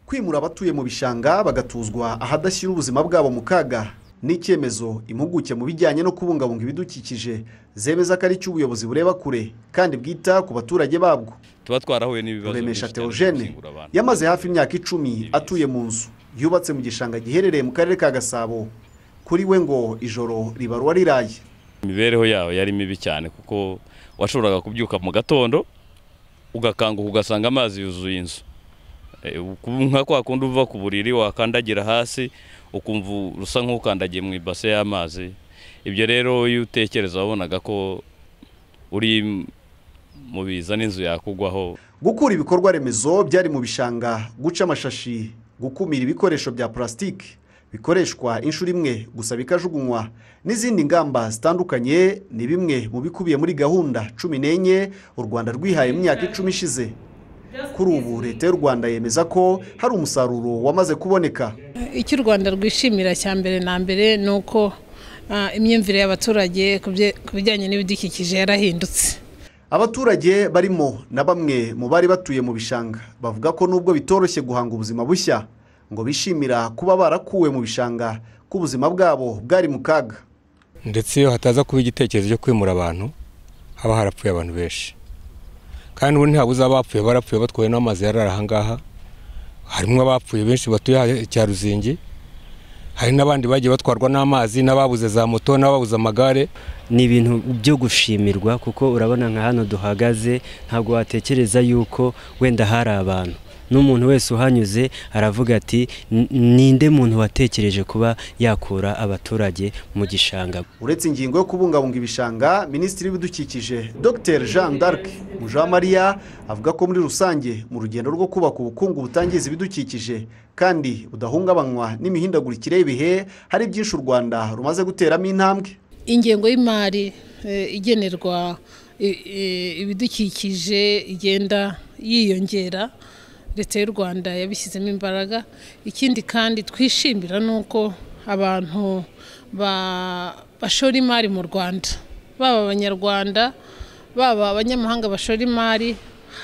kwimura abatuye mu bishanga bagatuzwa ahadashyira ubuzima bwabo mu kaga ni icyemezo impuguke mu bijyanye no kubungabunga ibidukikije zemeza ko ari cyo ubuyobozi bureba kure kandi bwita ku baturage babwo tuba twarahuye n'ibibazo Ruremesha byinshi cyane Theogene by'ubuzima abantu. yamaze hafi imyaka icumi atuye mu nzu yubatse mu gishanga giherereye mu karere ka Gasabo kuri we ngo ijoro ribaruwa riraye imibereho yawe yari mibi cyane kuko washoboraga kubyuka mu gatondo ugakanguka ugasanga amazi yuzuye inzu Eh, uku- nka kwa kundi uva ku buriri wakandagira hasi ukumva usa nk'ukandagiye mu ibase y'amazi ibyo rero iyo utekereza wabonaga ko uri mu biza n'inzu yakugwaho gukura ibikorwa remezo byari mu bishanga guca amashashi gukumira ibikoresho bya plastique bikoreshwa inshuro imwe gusa bikajugunywa n'izindi ngamba zitandukanye ni bimwe mu bikubiye muri gahunda cumi n'enye u rwanda rwihaye mu myaka icumi ishize kuri ubu leta y'u rwanda yemeza ko hari umusaruro wamaze kuboneka icyo u rwanda rwishimira cya mbere na mbere ni uko ah, imyumvire y'abaturage ku bye- ku bijyanye n'ibidukikije yarahindutse Abaturage barimo na bamwe mu bari batuye mu bishanga bavuga ko nubwo bitoroshye guhanga ubuzima bushya ngo bishimira kuba barakuwe mu bishanga ko ubuzima bwabo bwari mu kaga. ndetse iyo hataza kuba igitekerezo cyo kwimura abantu haba harapfuye abantu benshi kandi ubu ntihabuze abapfuye barapfuye batwawe n'amazi yarari ahangaha harimo abapfuye benshi batuye ha- cya ruzingi hari n'abandi bagiye batwarwa n'amazi n'ababuze za moto n'ababuze amagare ni ibintu byo gushimirwa kuko urabona nka hano duhagaze ntabwo watekereza yuko wenda hari abantu n'umuntu wese uhanyuze aravuga ati "N- ninde muntu watekereje kuba yakura abaturage mu gishanga Uretse ingingo yo kubungabunga ibishanga, Minisitiri w'Ibidukikije Dr Jean d'Arc Mujawamariya avuga ko muri rusange mu rugendo rwo kubaka ubukungu butangiza ibidukikije kandi budahungabanywa n'imihindagurikire y'ibihe hari byinshi u Rwanda rumaze guteramo intambwe. ingengo y'imari eh, igenerwa i- i- ibidukikije igenda yiyongera leta y'u rwanda yabishyizemo imbaraga ikindi kandi twishimira ni uko abantu ba- bashora imari mu rwanda baba abanyarwanda baba abanyamahanga bashora imari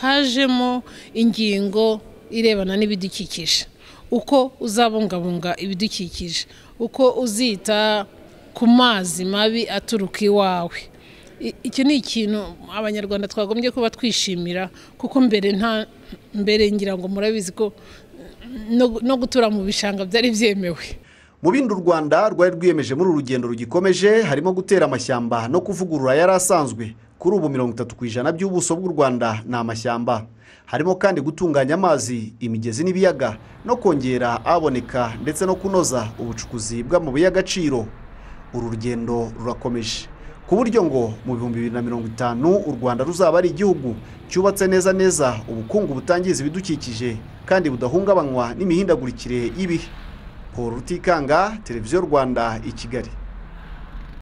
hajemo ingingo irebana n'ibidukikije uko uzabungabunga ibidukikije uko uzita ku mazi mabi aturuka iwawe I- icyo ni ikintu abanyarwanda twagombye kuba twishimira kuko mbere nta mbere ngira ngo murabizi ko no, no gutura mu bishanga byari byemewe Mu bindi u Rwanda rwari rwiyemeje muri uru rugendo rugikomeje harimo gutera amashyamba no kuvugurura yari asanzwe kuri ubu mirongo itatu ku ijana by'ubuso bw'u Rwanda ni amashyamba harimo kandi gutunganya amazi imigezi n'ibiyaga no kongera aboneka ndetse no kunoza ubucukuzi bw'amabuye y'agaciro uru rugendo rurakomeje ku buryo ngo mu bihumbi bibiri na mirongo itanu u Rwanda ruzaba ari igihugu cyubatse neza neza ubukungu butangiza ibidukikije kandi budahungabanywa n'imihindagurikire y'ibihe Paul Rutikanga, Televiziyo Rwanda i Kigali.